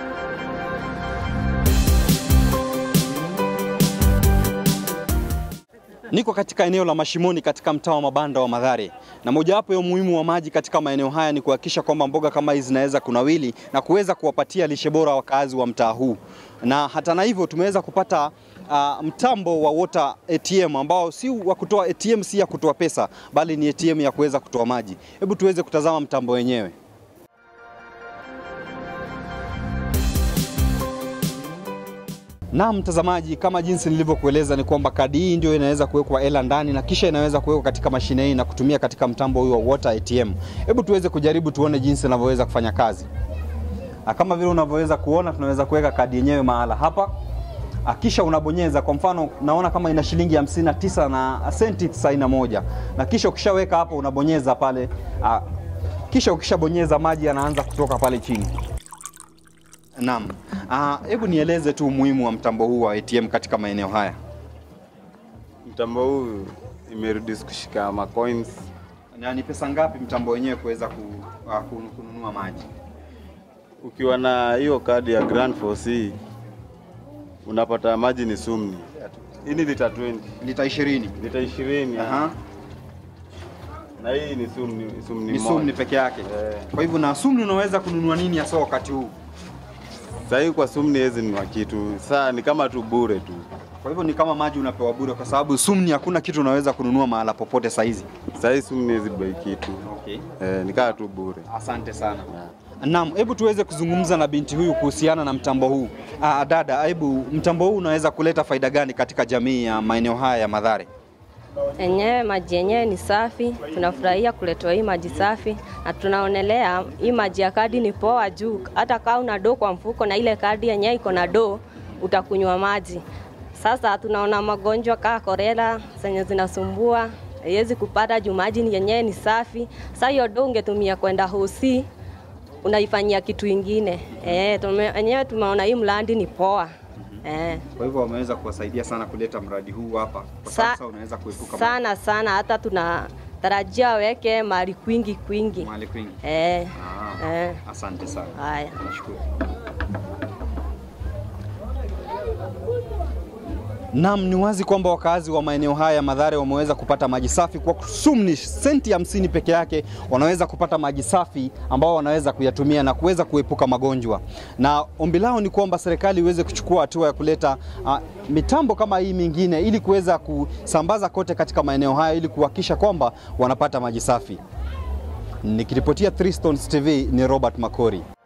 Niko katika eneo la Mashimoni katika mtaa wa mabanda wa Mathare, na mojawapo ya umuhimu wa maji katika maeneo haya ni kuhakikisha kwamba mboga kama hizi zinaweza kunawili na kuweza kuwapatia lishe bora wakazi wa mtaa huu, na hata na hivyo tumeweza kupata uh, mtambo wa water ATM ambao si wa kutoa ATM, si ya kutoa pesa, bali ni ATM ya kuweza kutoa maji. Hebu tuweze kutazama mtambo wenyewe. Na mtazamaji, kama jinsi nilivyokueleza ni kwamba kadi hii ndio inaweza kuwekwa hela ndani na kisha inaweza kuwekwa katika mashine hii na kutumia katika mtambo huu wa water ATM. Hebu tuweze kujaribu tuone jinsi inavyoweza kufanya kazi. Na kama vile unavyoweza kuona, tunaweza kuweka kadi yenyewe mahala hapa, Ah, kisha unabonyeza. Kwa mfano, naona kama ina shilingi hamsini na tisa na senti tisaini na moja na kisha ukishaweka hapo unabonyeza pale, ah, kisha ukishabonyeza maji yanaanza kutoka pale chini. Naam. Ah, hebu nieleze tu umuhimu wa mtambo huu wa ATM katika maeneo haya. Mtambo huu imerudisi kushika macoins. Na ni pesa ngapi mtambo wenyewe kuweza ku, uh, kun- kununua maji? Ukiwa na hiyo kadi ya Grand 4C unapata maji ni sumni. Hii ni lita 20, Lita 20. lita 20 Aha. na hii ni sumni, sumni Ni moja. sumni peke yake. Eh. Kwa hivyo na sumni unaweza kununua nini hasa wakati huu? Sasa hii kwa sumni hizi ni kitu. Sasa ni kama tu bure tu. Kwa hivyo ni kama maji unapewa bure kwa sababu sumni hakuna kitu unaweza kununua mahala popote saizi. Sasa hii sumni hizi bei kitu. Okay. Eh, ni kama tu bure. Asante sana. Naam, hebu tuweze kuzungumza na binti huyu kuhusiana na mtambo huu. Ah, dada, hebu mtambo huu unaweza kuleta faida gani katika jamii ya maeneo haya ya Mathare? Enyewe maji yenyewe ni safi, tunafurahia kuletwa hii maji safi na tunaonelea hii maji ya kadi ni poa juu, hata kama una doo kwa mfuko na ile kadi yenyewe iko na doo, utakunywa maji. Sasa tunaona magonjwa kaa korela zenye zinasumbua haiwezi kupata juu maji ni yenyewe ni safi. Sasa hiyo doo ungetumia kwenda hosi unaifanyia kitu ingine. Eh, tume, enyewe tumeona hii mradi ni poa. Eh. Kwa hivyo wameweza kuwasaidia sana kuleta mradi huu hapa, kwa Sa- sababu sasa unaweza kuepuka sana sana, hata tunatarajia waweke mahali kwingi kwingi. mahali kwingi. Eh, Ah, eh, asante sana. haya. Nashukuru. Naam, ni wazi kwamba wakazi wa maeneo haya ya Mathare wameweza kupata maji safi kwa sumni senti hamsini peke yake, wanaweza kupata maji safi ambao wanaweza kuyatumia na kuweza kuepuka magonjwa. Na ombi lao ni kwamba serikali iweze kuchukua hatua ya kuleta uh, mitambo kama hii mingine ili kuweza kusambaza kote katika maeneo haya ili kuhakikisha kwamba wanapata maji safi. Nikiripotia Three Stones TV ni Robert Makori.